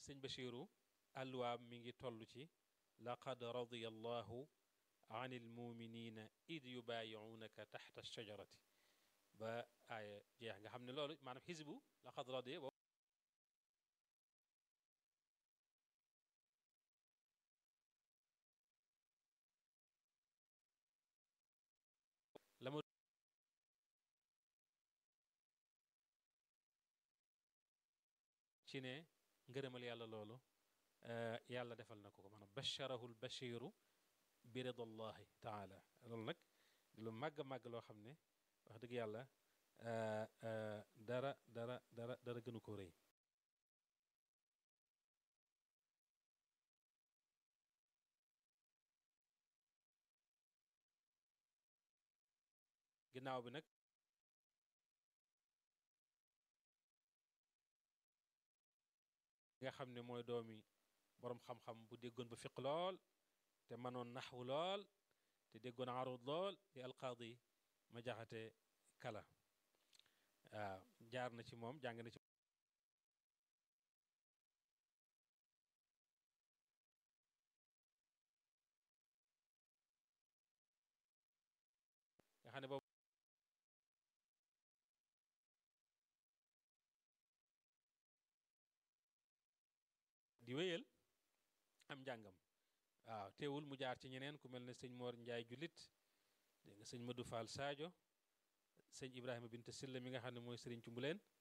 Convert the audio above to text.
sëñ Bachiru alwaam mi ngi toll ci laqad radiya allahu an almuminina id yubaayiunaka taxta shajarati ba aaya jeex nga xam ne loolu maanaam xisbu laqad radiya la ma ci ne ngërëmal yàlla loolu yàlla defal na ko ko maanaam bacharahu lbachiru bi ridallahi taala loolu nag di lu màgg màgg loo xam ne wax dëgg yàlla dara dara dara dara gënu ko rëy ginnaaw bi nag nga xam ne mooy doomi boroom xam-xam bu déggoon ba fiq lool te mënoon naxwu lool te déggoon arud lool di alqaadi ma jaxate kala waaw jaar na ci moom jàng na ci nga xam ne boobu di wéyal am njàngam waaw teewul mu jaar ci ñeneen ku mel ne sëñ Mor Njaay jullit dégg nga sëñ Madou Fall Sadio sëñ Ibrahima Bint Silla mi nga xam ne mooy sëriñ Cumbuleen